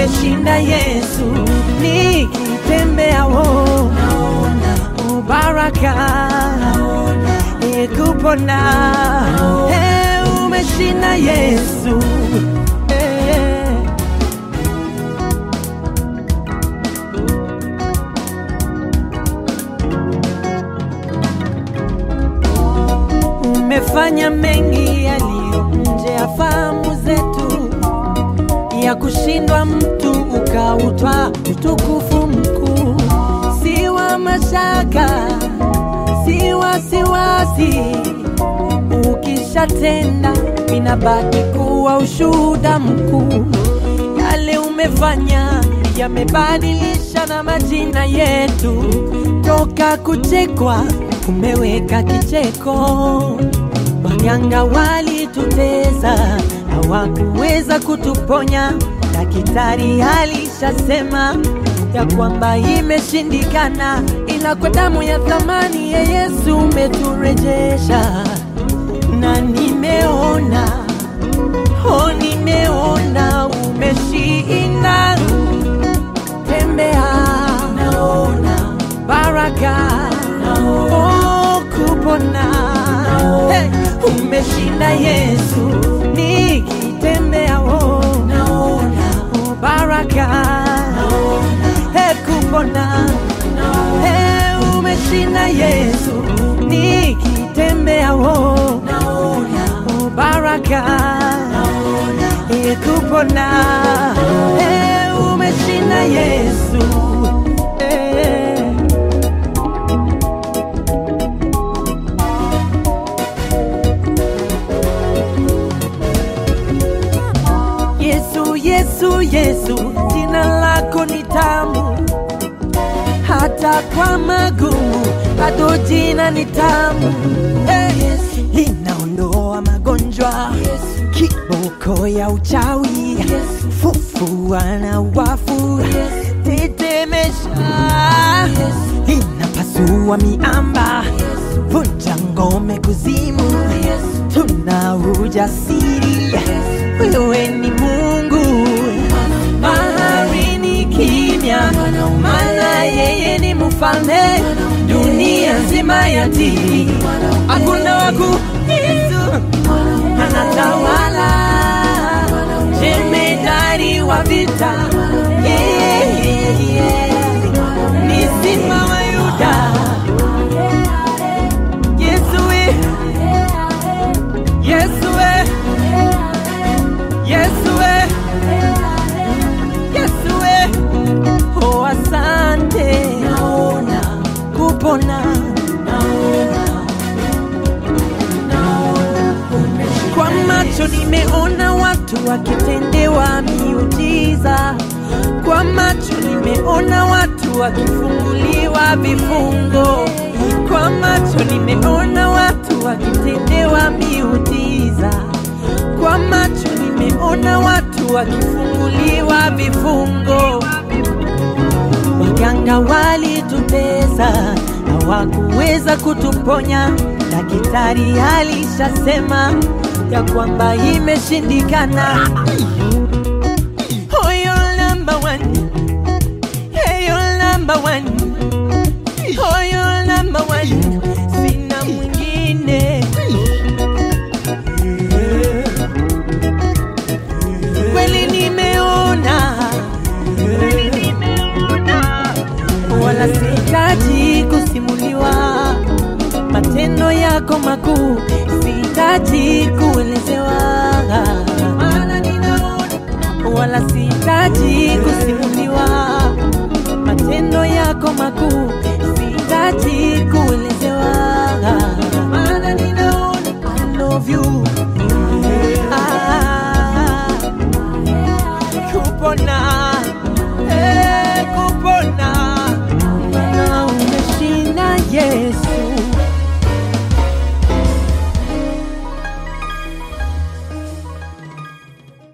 umeshinda Yesu, nikitembea wo naona ubaraka, e kupona, e umeshinda Yesu e. Umefanya mengi yaliyo nje ya fahamu zetu, ya kushindwa mtu ukautwa utukufu mkuu, si wa mashaka, si wasiwasi. Ukishatenda inabaki kuwa ushuhuda mkuu. Yale umefanya yamebadilisha na majina yetu, toka kuchekwa umeweka kicheko. Waganga walituteza, hawakuweza kutuponya. Daktari alishasema ya kwamba imeshindikana, ila kwa damu ya thamani ya Yesu umeturejesha, na nimeona oh, nimeona umeshinda. Tembea, naona baraka, oh, kupona hey, umeshinda Yesu, nikitembea oh, naona oh, baraka, hey, kupona hey, umeshinda Yesu, nikitembea oh, naona oh, baraka, hey, kupona hey, umeshinda Yesu hey. Yesu, Yesu, Yesu, jina lako ni tamu, hata kwa magumu bado jina ni tamu. Hey, linaondoa magonjwa, kiboko ya uchawi, fufua na wafu, tetemesha, linapasua miamba, vunja ngome kuzimu, tuna ujasiri wewe ni Mungu, baharini kimya, maana yeye ni mfalme, dunia nzima yatii, hakuna waku Yesu anatawala, jemedari wa vita, yeah, yeah, yeah. ni simba wa Yuda, Yesu we, Yesu we. Yesu we, Yesu we, oh asante, naona kupona, naona, naona kwa macho nimeona watu wakitendewa miujiza, kwa macho nimeona watu wakifunguliwa vifungo, kwa macho nimeona watu wakitendewa miujiza kwa macho nimeona watu wakifunguliwa vifungo. Waganga walitutesa, hawakuweza kutuponya. Daktari alishasema ya kwamba imeshindikana. Oh, you're number one. Hey, you're number one. Oh, you're number one. Sina mwingine. kweli nimeona, wala sihitaji kusimuliwa matendo yako makuu, sihitaji kuelezewa, maana ninaona, wala sihitaji kusimuliwa matendo yako makuu, sihitaji kuelezewa,